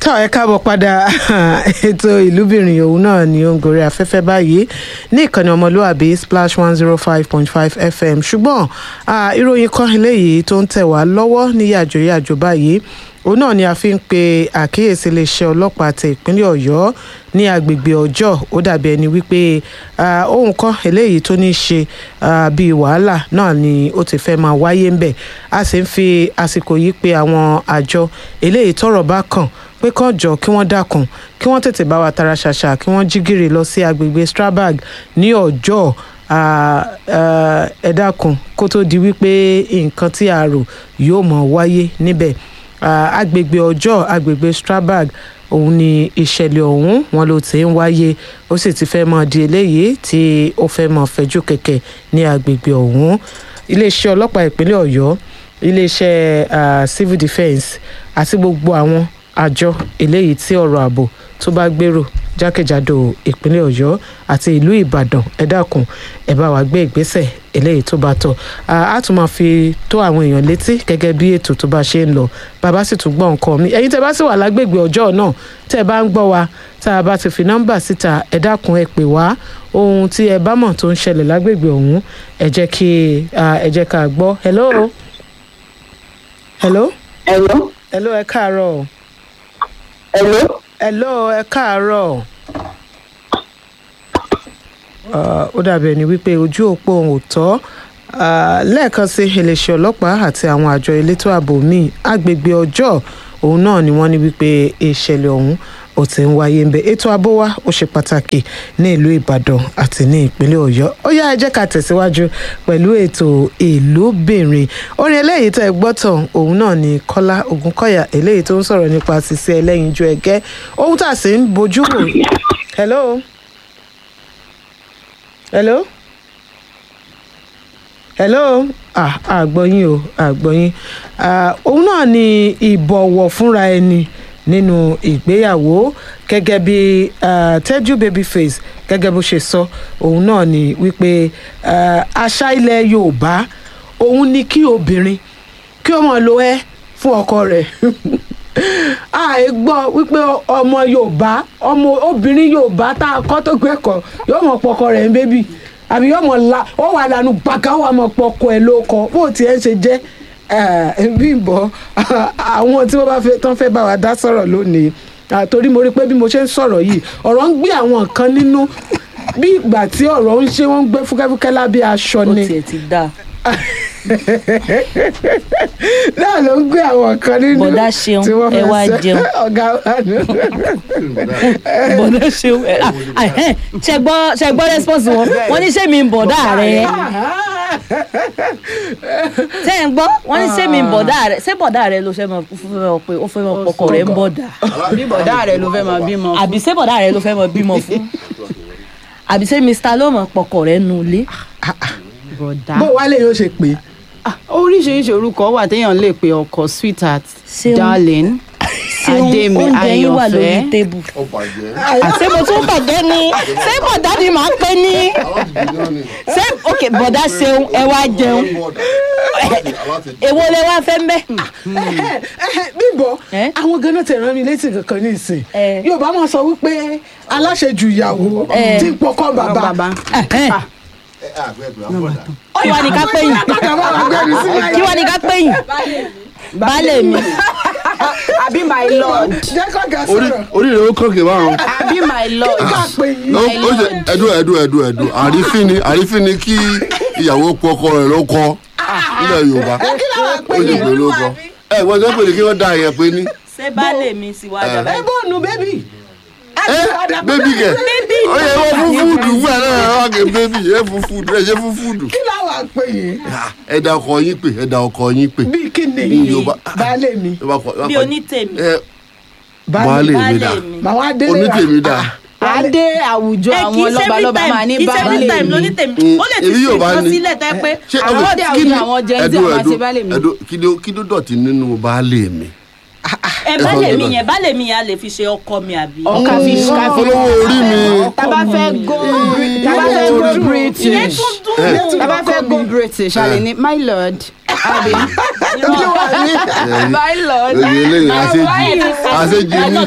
tọ́ ẹ káàbọ̀ padà ètò ìlúbìnrin òun náà ni ó ń gorí afẹ́fẹ́ báyìí ní ìkànnì ọmọlúwàbí splash one zero five point five fm ṣùgbọ́n ah, ìròyìn kan eléyìí tó ń tẹ̀ wá lọ́wọ́ ní yàjòyàjò báyìí òun náà ni a fi ń pe àkíyèsí iléeṣẹ́ ọlọ́pàá ti ìpínlẹ̀ ọ̀yọ́ ní agbègbè ọjọ́ ó dàbí ẹni wípé ah, ohun kan eléyìí tó ní í ṣe ah, bíi wàhálà náà ni ó ti fẹ́ máa wáyé ń bẹ̀ a sì ń fi àsìkò yìí pe àwọn àjọ eléyìí tọ́rọ̀ bá kàn pé kán jọ kí wọ́n dákun kí wọ́n tètè bá wa tara ṣàṣà kí wọ́n jí gìrì lọ sí agbègbè strabag ní ọjọ́ ah, ah, ẹ dákun kó tó di wípé nǹkan tí a rò yóò mọ̀ wáyé níbẹ̀ Ah, agbègbè ọjọ́ agbègbè strabag òun ni ìṣẹ̀lẹ̀ ọ̀hún wọn ló ti ń wáyé ó sì ti fẹ́ mọ di eléyìí tí ó fẹ́ mọ fẹjú kẹ̀kẹ́ ní agbègbè ọ̀hún iléeṣẹ́ ọlọ́pàá ìpínlẹ̀ ọ̀yọ́ iléeṣẹ́ ah, civil defence àti gbogbo àwọn àjọ eléyìí tí ọ̀rọ̀ ààbò tó bá gbèrò jákèjádò ìpínlẹ̀ ọ̀yọ́ àti ìlú ìbàdàn ẹ dákun ẹ bá wa gbé ìgbésẹ̀ eléyìí tó bá tọ́ a tún máa fi tó àwọn èèyàn létí gẹ́gẹ́ bí ètò tó bá ṣe ń lọ bàbá sì tún gbọ́ nǹkan mi ẹ̀yin tẹ́ bá sì wà lágbègbè ọjọ́ náà tẹ́ ẹ bá ń gbọ́ wa tá a bá ti fi nọ́mbà síta ẹ dákun ẹ pè wá ohun tí ẹ bá mọ̀ tó ń ṣẹlẹ̀ lágbègbè ọ̀hún ẹ jẹ́ kí ah, ẹ jẹ́ ká gbọ́ hello hello Hello? hello ẹ káàárọ̀ Hello? hello ẹ káàárọ̀ Ah, ó dàbí ẹni wípé ojú òpó òun ò tọ́ Ah, lẹ́ẹ̀kan sí iléeṣẹ́ ọlọ́pàá àti àwọn àjọ elétò ààbò míì agbègbè ọjọ́ òun náà ni wọ́n ní wípé ìṣẹ̀lẹ̀ ọ̀hún ó ti ń wáyé ń bẹ ètò ààbò wa ó ṣe pàtàkì ní ìlú ìbàdàn àti ní ìpínlẹ̀ ọ̀yọ́ ó yá ẹ jẹ́ ká tẹ̀síwájú pẹ̀lú ètò ìlúbìnrin orin eléyìí tẹ́ ẹ gbọ́ tán òun náà ni kọ́lá ògúnkọ̀yà eléyìí tó ń sọ̀rọ̀ nípa ṣíṣe ẹlẹ́yinjú ẹgẹ́ ohun tá a sì ń bojú wò hello hello hello ah àgbọ̀yìn o àgbọ̀yìn ah òun náà ni ìbọ̀wọ̀ fúnra ẹni nínú ìgbéyàwó gẹ́gẹ́ bí ah, tẹ́jú babyface gẹ́gẹ́ bó ṣe sọ òun náà ni wípé ah, àṣà ilẹ̀ yorùbá òun ni kí obìnrin kí ó máa lo ẹ́ fún ọkọ rẹ̀ àì gbọ́ wípé ọmọ yorùbá ọmọ obìnrin yorùbá tá a kọ́ tó gbẹ́kọ̀ yóò mọ̀ pọkọ rẹ̀ ń bébì àbí yóò mọ̀ la ó wà lànà gbàgà ó wà mọ̀ pọkọ ẹ̀ ló kọ bó tiẹ̀ ń ṣe jẹ́ Bímbọ́ àwọn tí wọ́n bá fẹ́ tán fẹ́ bá wa dá sọ̀rọ̀ lónìí Ah, torí mo rí pé bí mo ṣe ń sọ̀rọ̀ yìí ọ̀rọ̀ ń gbé àwọn nǹkan nínú bí ìgbà tí ọ̀rọ̀ ń ṣe wọ́n ń gbé fúkẹ́fúkẹ́ lábẹ́ aṣọ ó ni tiẹ̀ ti dáa náà ló ń gbé àwọn kan nínú Bọ̀dá Ṣeun, tí wọ́n ẹ fẹ́ wá sẹ́- jẹun. ọ̀gá wa nù. bọ̀dá ṣeun ẹ, ah, ah, ẹ, ṣe gbọ́ ṣe gbọ́ response wọn wọ́n ní ṣé mi ń bọ̀dá rẹ ṣé ń gbọ́ wọ́n ní ṣé mi ń bọ̀dá rẹ ṣé bọ̀dá rẹ ló fẹ́ mọ fẹ́ mọ pé ó fẹ́ mọ pọkọ rẹ ń bọ̀dá bí bọ̀dá rẹ̀ ló fẹ́ máa bímọ fún. àbí ṣé bọ̀dá rẹ ló fẹ́ mọ bímọ fún àbí ṣé mr ló mọ pọkọ rẹ nu ilé bọ̀dá. bó wálé yóò ṣe pé Ah, oríṣiríṣi orúkọ wà téèyàn lè pe ọkọ sweetheart Ṣeun. darling ṣeun adémi oúnjẹ yín wà lórí ayọ̀fẹ́ tébù ó bàjẹ́ ṣé mo tún bọ̀dẹ́ ni ṣé bọ̀dá ni màá pé ní alábìbí ni ṣé ok bọ̀dá ṣeun ẹ wá jẹun èwo lẹ wá fẹ́ mbẹ́. bímbọ Eh? àwọn ganan tẹ rán mi létí kankan ní ìsìn Eh. yorùbá máa sọ wípé aláṣejù ìyàwó Eh. tí ń pọkọ bàbá bàbá kí wàá ní ká pé yìí kọ́kà bá wà gbẹ́rù sí kí wàá ní ká pé yìí baálé mi àbí my lord jẹ́ kọ́kà orí sọ̀rọ̀ orí rẹ̀ ó kọ̀kẹ́ báwọn. àbí my lord ká pé yìí. ó ó ṣe ẹdún ẹdún ẹdún ẹdún àrífín ni àrífín ni kí ìyàwó pọ ọkọ rẹ̀ ló kọ nílẹ̀ yorùbá ó sì pé ló kọ. ẹ wọ́n sọ pé ní kí wọ́n da àyẹ̀ pé ní. ṣé baálé mi sì wá dàbá ẹ bọ́ọ̀nù bébì. ẹ bébí kẹ ó yẹ wọ́n fún fúdù fún ẹ náà wọ́n kẹ bébí ẹ fún fúdù ẹ ṣe fún fúdù. kí láwàá pé yìí ẹ da ọkọ yín pè ẹ da ọkọ yín pè. bíi kí ni Ní Yorùbá. baálé mi Ẹ bá kọ- ẹ bá bí kọ- onítèmi ẹ baálé mi dà baálé mi. màá wá délé onítèmi dà. adé àwùjọ ẹ kì àwọn í ṣe lọ́balọ́ba máa ní every time kì í ṣe every time baálé mi lónítèmi Mm, ó lè ti èmi fi yóò bá nǹkan ní. sílẹ̀ tẹ́ pé ṣé àwọn ọkọ- ọdẹ kí àwùjọ ni- àwọn Gen Z ẹdún, máa ẹdún, ṣe baálé mi. ẹdún, kí ló- kí ló dọ̀tí nínú baálé mi. ẹ baálé mi yẹn baálé mi yẹn a lè fi ṣe ọkọ mi àbí. ọkà fi ṣ olówó orí mi. tábà fẹ́ go tábà fẹ́ go british tábà fẹ́ go british a lè ní my lord àbí olúwa mi my lord Oye eléyìí àṣejì àṣejì ní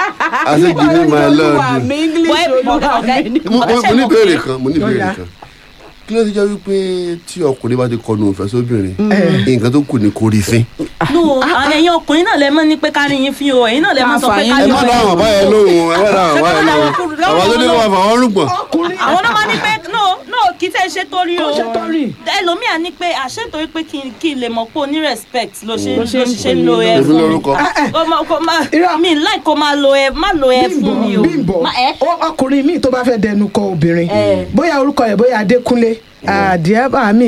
àṣejì ní my lord. olúwa mi english Boy, olúwa ọ̀gá- mi ni Mo mo- mo ní ìbéèrè kan mo ní Ó ìbéèrè yá. kan kí ló ti jẹ́ wípé tí ọkùnrin bá ti kọnu òfẹ́ sóbìnrin nǹkan tó kù ní kò rí fín. no ẹ̀yin ọkùnrin náà lẹ mọ̀ ní pé kárí yín fi o ẹ̀yin náà lẹ máa sọ pé Àǹfààní kárí ẹ yín má fi dáhùn o. àbá yẹn lóhùn ẹ má dáhùn àbá yẹn lóhùn àbá tó ní kó máa fà wọ́n rúgbọ̀n. ọkùnrin àwọn náà máa ní pé no no kì í tẹ́ ṣe torí o Kò ṣe torí. ẹlòmíà ní pé àṣẹ torí pé kí n kí n lè mọ̀ pé o ní respect ló ṣe Ló ló ṣe ń ṣe pè ń lo é ẹ èmi fún mi lórúkọ. kó má kó má Irọ́. mi láì kó máa lo ẹ má lo ẹ fún mi o bímbọ Má- ẹ ó- ọkùnrin míì tó bá fẹ́ dẹnu kọ obìnrin Eh. bóyá orúkọ rẹ̀ bóyá adékúnlé àdìẹ́bà mi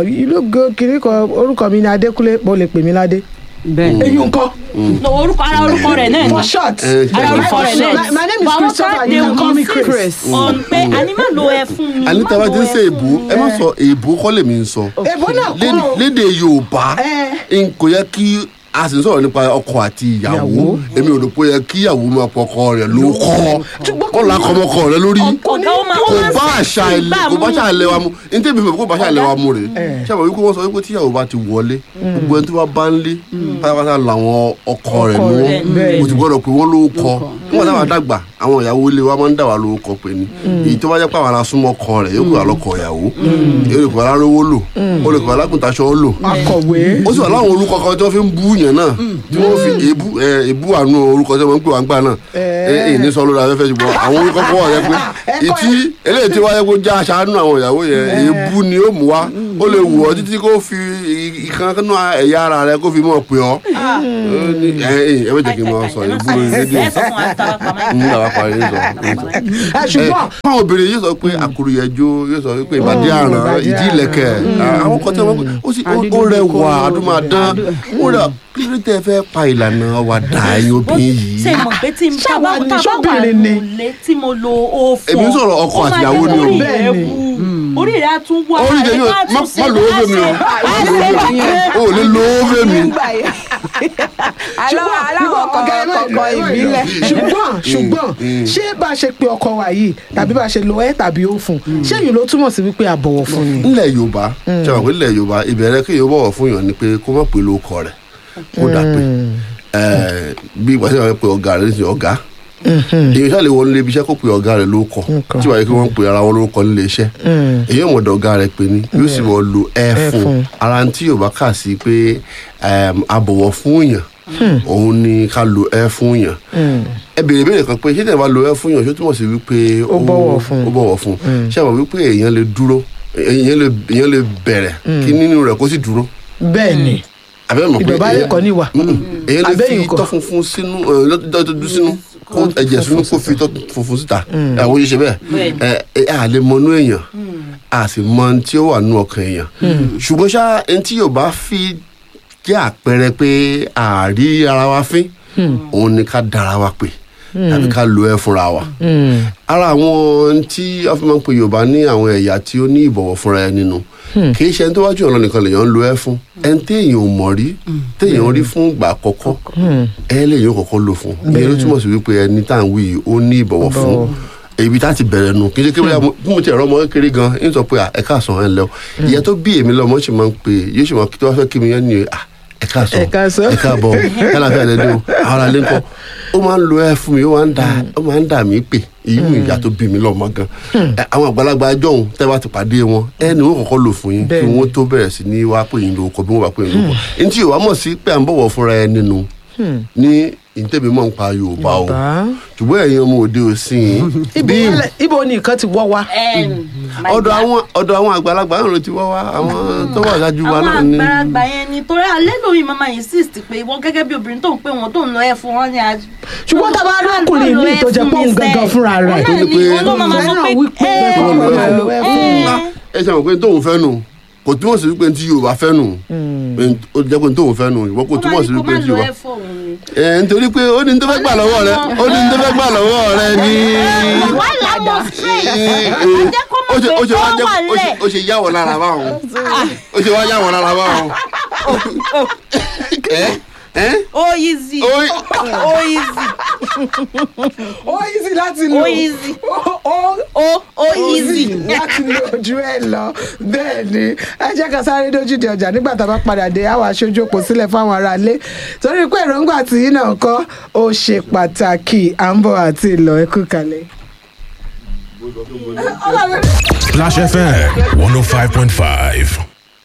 ìlú kiri kan orúkọ mi ni adékúnlé mo lè pè mí ládé bẹ́ẹ̀ eyín nǹkan no orúkọ ara orúkọ rẹ̀ náà ni for short Eh, ara orúkọ rẹ̀ náà My- my name is But àwọn Christopher, kan you can they call me will Chris. insist on pé àní má lo ẹ fún mi àní má tí a bá lo ti ń ẹ ṣe fún èbó mi. ẹ má sọ èbó kọ́ lèmi ń sọ èbó náà kọ́ Lédè- o lédè yorùbá Eh. n kò yẹ kí a sì ń sọ̀rọ̀ nípa ọkọ àti ìyàwó Ìyàwó. èmi ò rò pé ó yẹ kí ìyàwó máa pọ ọkọ rẹ̀ ló kọ́ kó la kọ́ ọmọkọ rẹ̀ lórí ọ̀gá ó máa ó kò máa ń bá sẹ́ẹ̀sì àṣà ilé bá kò bá mú. àṣà ilé wa mu ní tẹ́bi fẹ́ kó bá àṣà ilé wa mu rè Eh. ṣé àwọn wípé wọ́n sọ wípé tíyàwó bá ti wọlé gbogbo ẹni tó bá bá ń lé pátápátá làwọn ọkọ rẹ̀ Ọkọ ló rẹ̀, bẹ́ẹ̀ kò ni. sì gbọ́dọ̀ pé wọ́n ló kọ́ nígbà táwọn dàgbà àwọn ìyàwó ilé wa máa ń dà wá ló kọ́ pé ni èyí tó bá jẹ́ pé àwọn arásúnmọ́ ọkọ rẹ̀ yóò kó àlọ́kọ̀ ìyàwó yóò lè kó alárówó lò ó lè kó alákùntàṣọ́ lò akọ̀wé ó sì wà láwọn orúkọ kan tí wọ́n fi ń bú yàn náà tí wọ́n fi èébú ẹ, èébú àánú orúkọ tí wọ́n ń pè wá ń gbà náà ẹ ẹ ní sọ lórí afẹ́fẹ́ ṣùgbọ́n àwọn orúkọ kan wà yẹ pé ìtí eléyìí tí wáyé kó já aṣáánú àwọn ìyàwó yẹn èébú ni ó mú wá ó lè wù ọ́ títí kó fi ì- ìkan nínú ẹ̀yà ara rẹ kó fi mọ̀ pé ọ́ Ó ní, ẹ ẹ ẹ bẹ́ẹ̀ jẹ́ kí n máa sọ èébú lórí rédíò ẹ sọ fún wa tàwa pàmò ẹ. ń dàbà parí ń sọ ń sọ ẹ ṣùgbọ́n fáwọn obìnrin yóò sọ pé àkùrùyẹjọ yóò sọ pé ìbàdí àràn ìbàdí ìdí ìlẹ̀kẹ̀ àwọn kan tí wọn ó sì ó- ó rẹwà adúmáadán ó rẹ kí ló tẹ fẹ́ pa ìlànà wa dà ẹ̀yin obìnrin yìí. ṣe mọ̀ pé tí n Ṣáwa bá ni, bá wà ṣóbìnrin ni? lólè tí mo lo òfò Èmi ń sọ̀rọ̀ ọkọ ó máa àtìyàwó jẹ́ ni o. orí rẹ̀ Bẹ́ẹ̀ ni. wú orí rẹ̀ á tún wá Orí rẹ̀ tèmi ò- á má- tún ṣe má lo owó fèmí o. á ṣe o ò lè lo owó fèmí. nígbà yẹn aláwọ̀ aláwọ̀ ọ̀gá ẹ má- kọ̀ọ̀kan ẹ má- ìbílẹ̀ ṣùgbọ́n ṣùgbọ́n ṣé bá a ṣe pe ọkọ wa yìí tàbí bá a ṣe lo ẹ tàbí ó fún ṣé èyí ló túmọ̀ sí wípé a bọ̀wọ̀ fún ni. nílẹ̀ yorùbá ṣe wà pé nílẹ̀ yorùbá ìbẹ̀rẹ̀ kí yóò bọ̀wọ̀ fún yàn ni pé kó má pè lóko rẹ̀ kó dà pé ẹ̀, bí ìgbà tí wọ́n pe ọ̀gá rẹ̀ ní ọ̀gá èyí ṣáà lè wọlé ilé ibi iṣẹ́ kó pe ọ̀gá rẹ̀ lóko Nǹkan. tí wàá yẹ kí wọ́n pe ara wọn lórúkọ nílé iṣẹ́ èyí ò mọ̀dọ̀ ọ̀gá rẹ̀ pé ni yóò sì mọ̀ lo ẹ fún. fún ara tí yorùbá kà sí pé ẹm, abọ̀wọ̀ fún yàn òun ni ká lo ẹ fún yàn ẹ béèrè béèrè kan pé ṣé tẹ̀ bá lo ẹ fún yàn ṣó túmọ̀ sí wípé Ó bọ̀wọ̀ fún. ó bọ̀wọ̀ fún ṣé àwọn wípé èèyàn lè dúró èèyàn lè èèyàn lè bẹ̀rẹ̀ kí nínú rẹ̀ kó sì dúró bẹ́ẹ̀ ni àbẹ́ mọ̀ pé ìdọ̀bálẹ̀ èèyàn- kọ́ níwà Mm-mm. èèyàn lè Àbẹ́yìn fi kọ́. tọ́ funfun sínú ẹ, lọ́- tọ́ dúdú sínú kó ẹ̀jẹ̀ sínú kó fi tọ́ funfun síta àwọn yìí ṣe bẹ́ẹ̀ ẹ ẹ à lè mọnú èèyàn a sì mọ ohun tí ó wà nínú ọkàn èèyàn ṣùgbọ́n ṣá ẹni tí yóò bá fi jẹ́ àpẹẹrẹ pé àárí ara wa fín òun ni ká dára wa pè tàbí ká lo ẹ fúnra wa ara àwọn ohun tí wọ́n fi máa ń pe yorùbá ní àwọn ẹ̀yà tí ó ní ìbọ̀wọ̀ fúnra ẹ nínú kì í ṣe ẹni tó wájú ọ̀nà nìkan lèèyàn ń lo ẹ fún ẹni téèyàn ò mọ̀ rí téèyàn rí fún ìgbà àkọ́kọ́ ẹ lèèyàn kọ́kọ́ lò fún ìyẹn ló túmọ̀ sí wípé ẹni tá à ń wí yìí ó ní ìbọ̀wọ̀ fún ibi tá a ti bẹ̀rẹ̀ nu kì í ṣe kí bóyá mo- bí mo ti ẹ̀rọ ọmọ kékeré gan ń sọ pé à, ẹ káàsán ẹ lẹ́wọ̀ ìyẹn tó bí èmi lọ́mọ ṣì máa ń pè yóò ṣì máa kí tó wá fẹ́ kí mi yẹn ni à, ẹ káàsán Ẹ káàsán. ẹ káàbọ̀ kálàfẹ́ ẹ̀dẹ́dẹ́ o àwọn ará ilé ńkọ́ ó máa ń lo ẹ fún mi ó máa ń dà ó máa ń dà mí pè èyí mú ìyá tó bí mi lọ́mọ gan Ẹ, àwọn àgbàlagbà jọ̀hún tẹ́ bá ti pàdé wọn ẹ ní wọn kọ́kọ́ lò fún yín kí Bẹ́ẹ̀ni. wọ́n tó bẹ̀rẹ̀ sí ní wá pè yín lóko bí wọ́n bá pè yín lóko ní tí yorùbá mọ̀ sí pé à ń bọ̀wọ̀ fúnra ẹ nínú ní ìtẹ̀mí mọ̀ ń pa yorùbá o Yorùbá. ṣùgbọ́n ẹ̀yin ọmọ òde òsìn ibo wálẹ̀- ibo ni nǹkan ti wọ́ wa. ọ̀dọ̀ àwọn ọ̀dọ̀ àwọn àgbàlagbà náà ló ti wá wá àwọn tó wà ṣáájú wa àwọn náà ni àgbàlagbà yẹn ni torí alẹ́ lórí mama insist pé ìwọ gẹ́gẹ́ bí obìnrin tó ń pè wọ́n tó ń lọ ẹ̀ fún wọn ni a. ṣùgbọ́n tá a bá rí ọkùnrin míì tó jẹ́ pé òun gangan fúnra rẹ̀. tó ní pé ó máa sọ fẹ́ràn pé wípé ẹ kọ́ ló máa lo ẹ fún un. ẹ ẹ ṣe àwọn pé tóun fẹ́ nù kò túmọ̀ sí wípé tí yorùbá fẹ́ nù Pé ó jẹ́ pé tóun fẹ́ nù ìwọ kò túmọ̀ sí wípé tí yorùbá ẹ nítorí pé ó ní ní tó fẹ́ gbà lọ́wọ́ rẹ ó ní ní tó fẹ́ gbà lọ́wọ́ rẹ ní. wà láwọ straight Ẹ, ẹ, ajẹ́ kó ó mọ̀ ṣe pé ó ṣe wá ó jẹ́ wà ó ṣe- lẹ̀ ó ṣe yáwọ̀ lára báwọn ó ṣe wá yáwọ̀ lára báwọn. ẹ ẹ́ ó easy ó ó easy ó easy láti lò Ó easy. ó ó ó ó easy. láti lo ojú ẹ lọ bẹ́ẹ̀ ni ẹ jẹ́ ká sáré dójú di ọjà nígbà tá a bá padà dé àwọn aṣojú òpó sílẹ̀ fáwọn aráalé torí pé èròǹgbà tí yín náà kọ́ ó ṣe pàtàkì à ń bọ̀ àti ìlọ ẹkú kalẹ̀. Clash FM 105.5.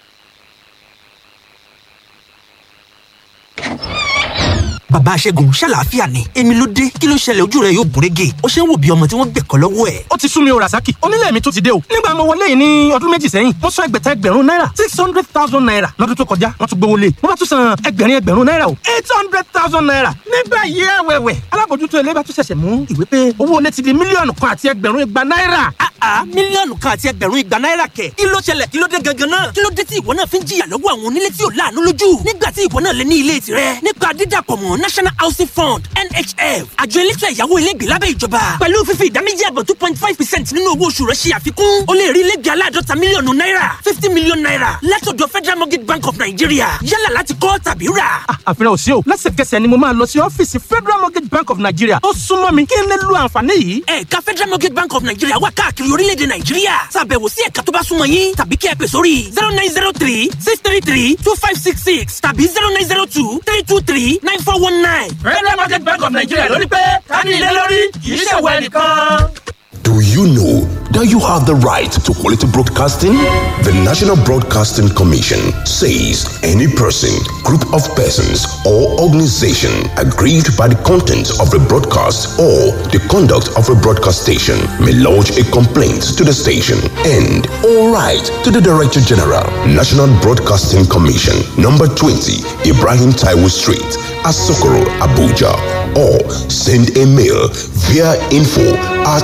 bàbá aṣẹ́gun ṣàlàáfíà ni èmi ló dé kí ló ṣẹlẹ̀ ojú rẹ yóò gúnrégé ó ṣe ń wò bí ọmọ tí wọ́n gbẹ̀kọ́ lọ́wọ́ ẹ̀. ó ti sún mi o rasaki onílé mi tún ti dé o nígbà mo wọlé yìí ní ọdún méjì sẹ́yìn mo san ẹgbẹ̀ta ẹgbẹ̀rún náírà six hundred thousand naira lọ́dún tó kọjá wọ́n tún gbowó lé mo bá tún san ẹgbẹ̀rin ẹgbẹ̀rún náírà o eight hundred thousand naira nígbà yìí ẹ̀wẹ̀wẹ̀ alábòjútó ilé bá tún ṣẹ̀ṣẹ̀ mú ìwé pé owó ilé ti di mílíọ̀nù kan àti ẹgbẹ̀rún igba náírà àá mílíọ̀nù kan àti ẹgbẹ̀rún igba náírà kẹ̀ kí ló ṣẹlẹ̀ kí ló dé gangan náà kí ló dé tí ìwọ náà fi ń jìyà lọ́wọ́ àwọn onílé tí ò láàánú lójú nígbà tí ìwọ náà lè ní ilé tirẹ̀ nípa dídàpọ̀ mọ́ national housing fund nhf àjọ elétò ẹ̀yáwó ilégbè lábẹ́ ìjọba pẹ̀lú fífi ìdá méjì àbọ̀ two point five percent nínú owó oṣù rẹ̀ ṣe àfikún o lè rí ilégbè aláàdọ́ta mílíọ̀nù náírà fifty million naira látọ̀dọ̀ federal mortgage bank of nigeria yálà láti kọ́ tàbí rà. Ah, àfihàn ò sí o lẹ́sẹ̀kẹsẹ̀ ni mo máa lọ sí ọ́fíìsì federal mortgage bank of nigeria tó súnmọ́ mi kí n lè lo àǹfààní yìí. ẹ̀ka federal mortgage bank of nigeria wà káàkiri orílẹ̀-èdè nàìjíríà ṣàbẹ̀wò sí ẹ̀ka tó bá súnmọ́ yín tàbí kí ẹ pè sórí zero nine zero three six three three two five six six tàbí zero nine zero two three two three nine four one nine. federal mortgage bank of nigeria lórí pé ká ní ilé lórí kì í ṣèwọ ẹnìkan. Do you know that you have the right to quality broadcasting? The National Broadcasting Commission says any person, group of persons, or organization aggrieved by the content of a broadcast or the conduct of a broadcast station may lodge a complaint to the station and all right to the Director General, National Broadcasting Commission, number 20, Ibrahim Taiwo Street, Asokoro, Abuja, or send a mail via info at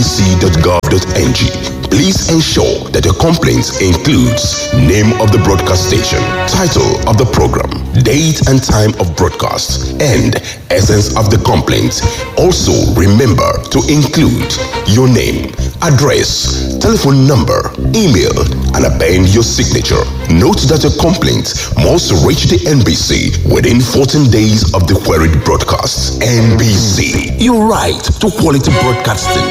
nbc.gov.ng. Please ensure that your complaint includes name of the broadcast station, title of the program, date and time of broadcast, and essence of the complaint. Also, remember to include your name, address, telephone number, email, and append your signature. Note that your complaint must reach the NBC within 14 days of the queried broadcast. NBC, your right to quality broadcasting.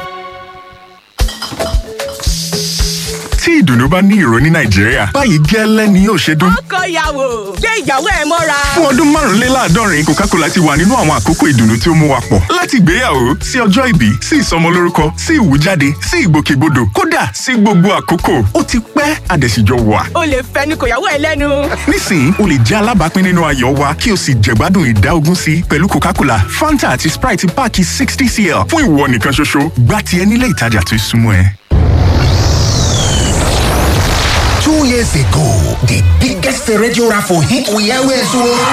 tí ìdùnnú bá ní ìró ní nàìjíríà báyìí gẹ́lẹ́ ni yóò ṣe dún. ọkọ ìyàwó gbé ìyàwó ẹ mọ́ra. fún ọdún márùnléláàádọ́rin coca-cola ti wà nínú àwọn àkókò ìdùnnú tí ó mú wa pọ̀ láti ìgbéyàwó sí ọjọ́ ìbí sí ìsọmọlórúkọ sí ìwújáde sí ìgbòkègbodò kódà sí gbogbo àkókò ó ti pẹ́ àdẹ̀síjọ wà. o lè fẹnu kò yàwó ẹ lẹ́nu. nísìnyí o lè jẹ́ alábàápín nínú ayọ̀ wa kí o sì jẹ̀gbádùn ìdá ogún sí pẹ̀lú coca-cola fanta àti sprite páàkì sixty cl fún ìwọ nìkan ṣoṣo gbá tiẹ̀ nílé ìtajà tó súnmọ́ ẹ. Two years ago, the biggest radio raffle hit we always won.